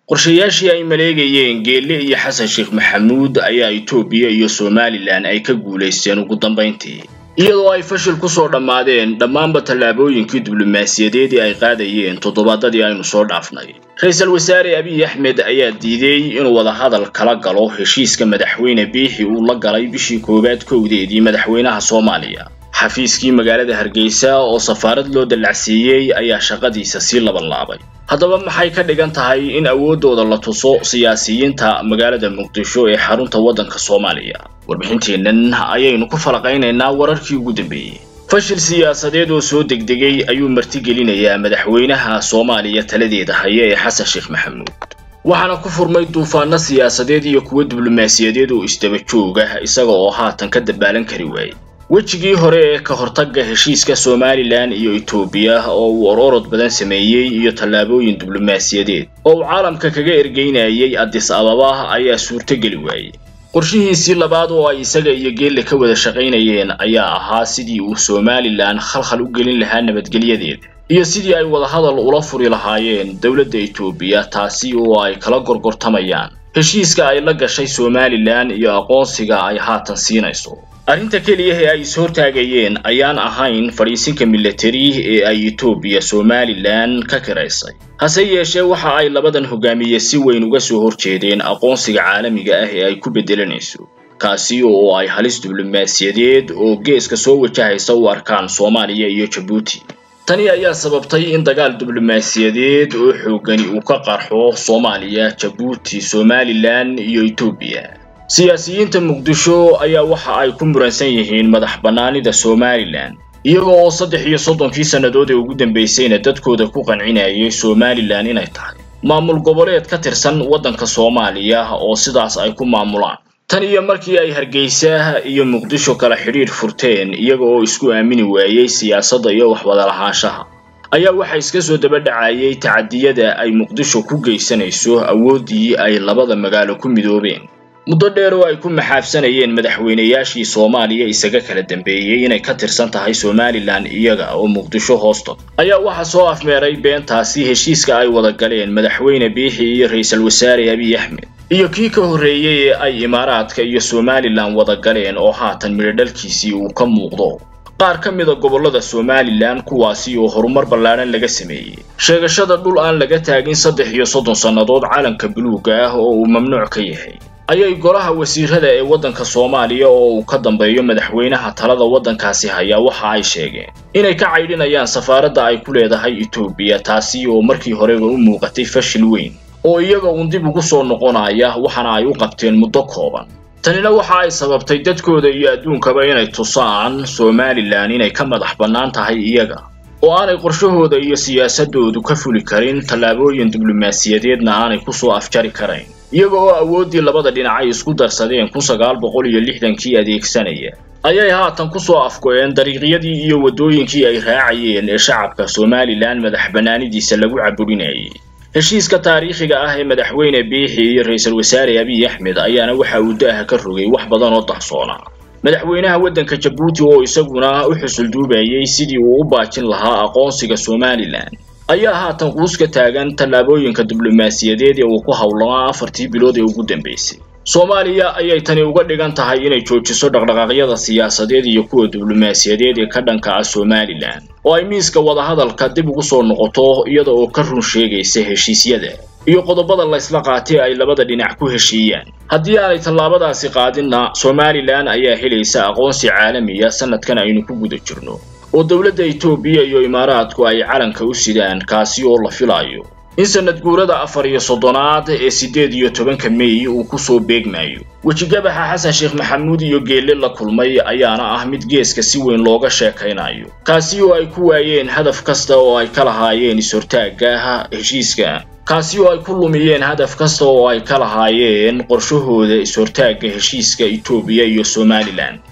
qorshayaashii ay maleegayeen geelle iyo xasan sheekh maxamuud ayaa etoobiya iyo somalilan ay ka guulaysteen ugu dambayntii iyadoo ay fashil ku soo dhammaadeen dhammaanba tallaabooyinkii diblomaasiyadeed ee ay qaadayeen toddobaadadii aynu soo dhaafnay ra-iisul wasaare abiy axmed ayaa diiday inuu wadahadal kala galo heshiiska madaxweyne biixi uu la galay bishii koowaad kowdeedii madaxweynaha soomaaliya xafiiskii magaalada hargeysa oo safaarad loo dallacsiiyey ayaa shaqadiisa sii labanlaabay haddaba maxay ka dhigan tahay in awooddooda la tuso siyaasiyiinta magaalada muqdisho ee xarunta waddanka soomaaliya warbixinteennan ayaynu ku falaqaynaynaa wararkii ugu dambeeyey fashil siyaasadeed oo soo degdegay ayuu martigelinayaa madaxweynaha soomaaliya taladeeda haya ee xasan sheekh maxamuud waxaana ku furmay duufaano siyaasadeed iyo kuwo diblomaasiyadeed oo isdaba jooga isaga oo haatan ka dabaalan kari waayey wejigii hore ee ka hortagga heshiiska somalilan iyo etoobiya oo uu ororod badan sameeyey iyo tallaabooyin diblomaasiyadeed oo uu caalamka kaga ergeynayay addis ababa ayaa suurtogeli waayey qorshihiisii labaad oo ay isaga iyo geelle ka wada shaqaynayeen ayaa ahaa sidii uu somalilan khalkhal u gelin lahaa nabadgelyadeeda iyo sidii ay wadahadal ula furi lahaayeen dowladda etoobiya taasi oo ay kala gorgortamayaan heshiiska ay la gashay somalilan iyo aqoonsiga ay haatan siinayso arrinta keliya ee ay is-hortaagayeen ayaan ahayn fadhiisinka milatari ee ay etoobiya somalilan ka kiraysay hase yeeshee waxa ay labadan hogaamiye si weyn uga soo horjeedeen aqoonsiga caalamiga ah ee ay ku beddelanayso kaasi oo ay halis diblomaasiyadeed oo geeska soo wajahaysa u arkaan soomaaliya iyo jabuuti tani ayaa sababtay in dagaal diblomaasiyadeed oo xoogani uu ka qarxo soomaaliya jabuuti somalilan iyo etoobiya siyaasiyiinta muqdisho ayaa waxa ay ku muransan yihiin madax bannaanida somalilan iyaga oo saddex iyo soddonkii sannadood ee ugu dambaysayna dadkooda ku qancinayay somalilan inay tahay maamul goboleed ka tirsan waddanka soomaaliya oo sidaas ay ku maamulaan tan iyo markii ay hargeysa iyo muqdisho kala xidhiidh furteen iyaga oo isku aamini waayey siyaasadda iyo waxwadalahaanshaha ayaa waxaa iska soo daba dhacayay tacadiyada ay muqdisho ku geysanayso awooddii ay labada magaalo ku midoobeen muddo dheer oo ay ku maxaafsanayeen madaxweynayaashii soomaaliya isaga kala dambeeyey inay ka tirsan tahay somalilan iyaga oo muqdisho hoosta ayaa waxaa soo afmeeray beentaasi heshiiska ay wada galeen madaxweyne biixi iyo ra-iisul wasaare abiy axmed iyo kii ka horreeyey ee ay imaaraadka iyo somalilan wada galeen oo haatan midhodhalkiisii uu ka muuqdo qaar ka mida gobollada somalilan kuwaasi oo horumar ballaadhan laga sameeyey sheegashada dhul aan laga taagin saddex iyo soddon sannadood calanka buluugga ah oo uu mamnuuc ka yahay ayay golaha wasiirada ee waddanka soomaaliya oo uu ka dambeeyo madaxweynaha talada waddankaasi hayaa waxa ay sheegeen inay ka caydhinayaan safaaradda ay ku leedahay etoobiya taasi oo markii horeba u muuqatay fashil weyn oo iyaga uun dib ugu soo noqonaya waxaana ay u qabteen muddo kooban tanina waxa ay sababtay dadkooda iyo adduunkaba inay tusaan somalilan inay ka madax bannaan tahay iyaga oo aanay qorshahooda iyo siyaasadoodu ka fuli karin tallaabooyin diblomaasiyadeedna aanay ku soo afjari karayn iyaga oo awooddii labada dhinacay isku darsadeen kun sagaal boqol iyo lixdankii adeegsanaya ayay haatan ku soo afgo'een dariiqyadii iyo waddooyinkii ay raacayeen ee shacabka somalilan madax bannaanidiisa lagu caburinayay heshiiska taariikhiga ah ee madaxweyne biixi iyo ra-iisul wasaare abiy axmed ayaana waxa uu daaha ka rogay wax badan oo dahsoona madaxweynaha waddanka jabuuti oo isaguna u xusulduubayay sidii uu u baajin lahaa aqoonsiga somalilan ayaa haatan quuska taagan tallaabooyinka diblomaasiyadeed ee uu ku howlamaa afartii bilood ee ugu dambaysay soomaaliya ayay tani uga dhigan tahay inay joojiso dhaqdhaqaaqyada siyaasadeed iyo kuwa diblomaasiyadeed ee ka dhanka ah somalilan oo ay miiska wadahadalka dib ugu soo noqoto iyada oo ka run sheegaysa heshiisyada iyo qodobada laysla qaatay ay labada dhinac ku heshiiyaan haddii aanay tallaabadaasi qaadinna somalilan ayaa helaysa aqoonsi caalamiya sanadkan aynu ku guda jirno oo dowladda etoobiya iyo imaaraadku ay calanka u sidaan kaasi oo la filayo in sanad guurada afar iyo soddonaad ee siddeed iyo tobanka mey uu ku soo beegmayo wejigabaxa xasan sheekh maxamuud iyo geelle la kulmay ayaana ah mid geeska si weyn looga sheekaynayo kaasi oo ay ku waayeen hadaf kasta oo ay ka lahaayeen is-hortaagga heshiiska kaasi oo ay ku lumiyeen hadaf kasta oo ay ka lahaayeen qorshahooda is-hortaagga heshiiska etoobiya iyo somalilan